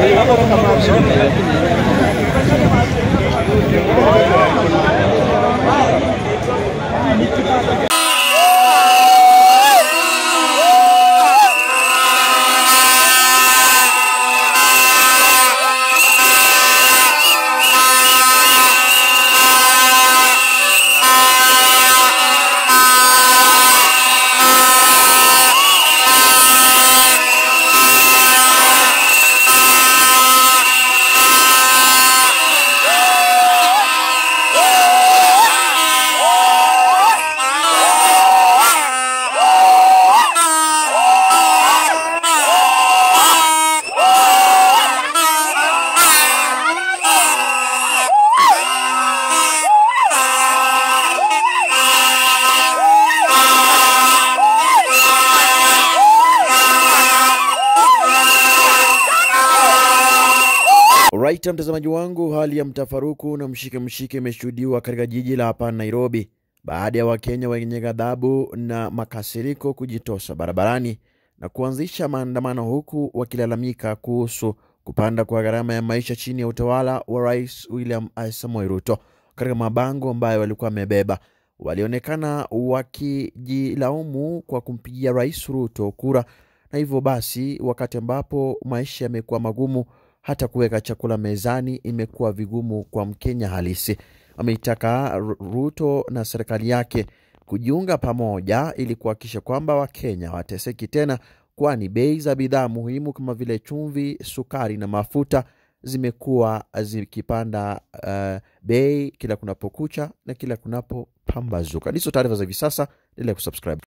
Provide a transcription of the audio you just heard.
Right, mtazamaji wangu, hali ya mtafaruku na mshike mshike imeshuhudiwa katika jiji la hapa Nairobi baada ya Wakenya wenye ghadhabu na makasiriko kujitosa barabarani na kuanzisha maandamano huku wakilalamika kuhusu kupanda kwa gharama ya maisha chini ya utawala wa Rais William Samoei Ruto. Katika mabango ambayo walikuwa wamebeba, walionekana wakijilaumu kwa kumpigia Rais Ruto kura, na hivyo basi, wakati ambapo maisha yamekuwa magumu hata kuweka chakula mezani imekuwa vigumu kwa Mkenya halisi. Ameitaka Ruto na serikali yake kujiunga pamoja ili kuhakikisha kwamba Wakenya hawateseki tena, kwani bei za bidhaa muhimu kama vile chumvi, sukari na mafuta zimekuwa zikipanda uh, bei kila kunapokucha na kila kunapopambazuka. Ndizo taarifa za hivi sasa, endelea kusubscribe.